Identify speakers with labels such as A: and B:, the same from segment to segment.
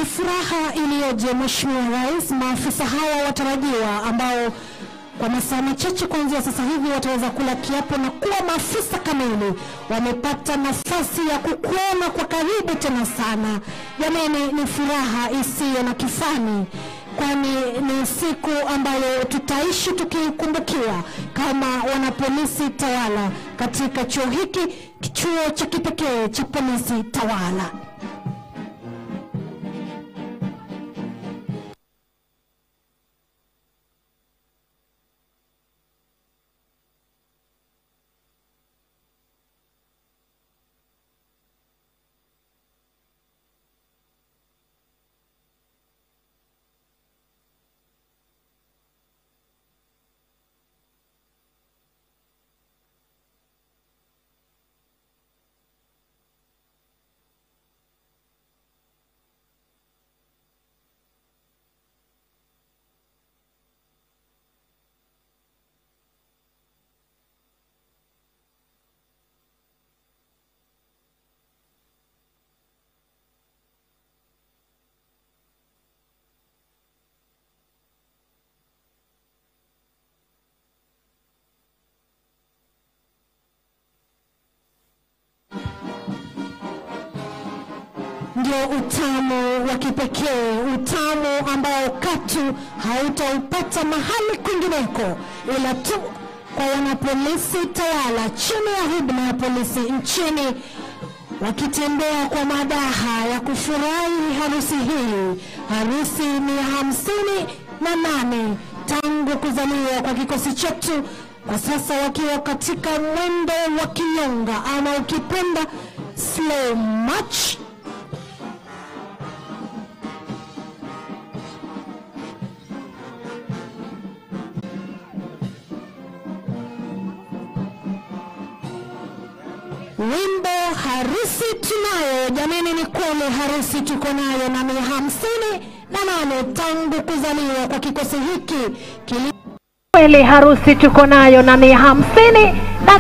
A: Ni furaha iliyoje Mheshimiwa Rais, maafisa hawa watarajiwa ambao kwa masaa machache kuanzia sasa hivi wataweza kula kiapo na kuwa maafisa kamili, wamepata nafasi ya kukuona kwa karibu tena sana. Jamani, ni furaha isiyo na kifani, kwani ni siku ambayo tutaishi tukikumbukiwa kama wanapolisi tawala katika chuo hiki, chuo cha kipekee cha polisi tawala. ndio utamu wa kipekee, utamu ambao katu hautaupata mahali kwingineko ila tu kwa wanapolisi tawala chini ya huduma ya polisi nchini, wakitembea kwa madaha ya kufurahi harusi hii. Harusi ni ya hamsini na nane tangu kuzaliwa kwa kikosi chetu, kwa sasa wakiwa katika mwendo wa kinyonga ama ukipenda slow march Wimbo harusi tunayo, jamani, ni kweli harusi tuko nayo, na ni hamsini na nane tangu kuzaliwa kwa kikosi hiki kili
B: Kweli harusi tuko nayo na ni hamsini na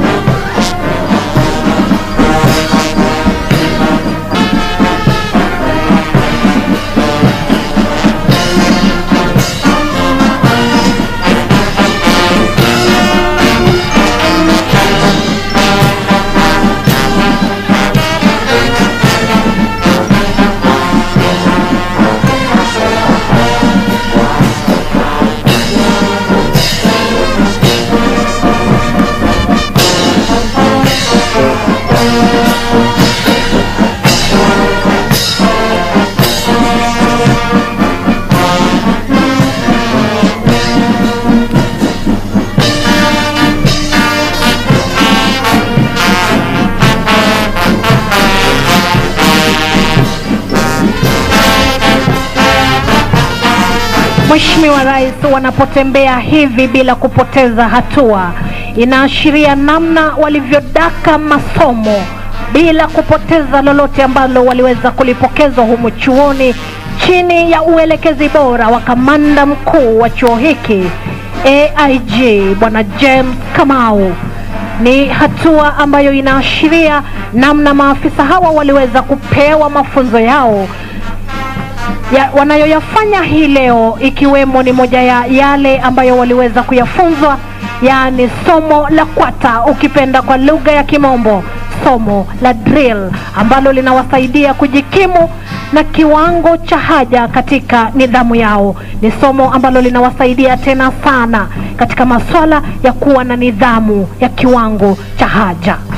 B: Mheshimiwa Rais wanapotembea hivi bila kupoteza hatua, inaashiria namna walivyodaka masomo bila kupoteza lolote ambalo waliweza kulipokezwa humu chuoni chini ya uelekezi bora wa kamanda mkuu wa chuo hiki AIG Bwana James Kamau. Ni hatua ambayo inaashiria namna maafisa hawa waliweza kupewa mafunzo yao ya, wanayoyafanya hii leo ikiwemo ni moja ya yale ambayo waliweza kuyafunzwa, yaani somo la kwata, ukipenda kwa lugha ya Kimombo, somo la drill ambalo linawasaidia kujikimu na kiwango cha haja katika nidhamu yao. Ni somo ambalo linawasaidia tena sana katika masuala ya kuwa na nidhamu ya kiwango cha haja.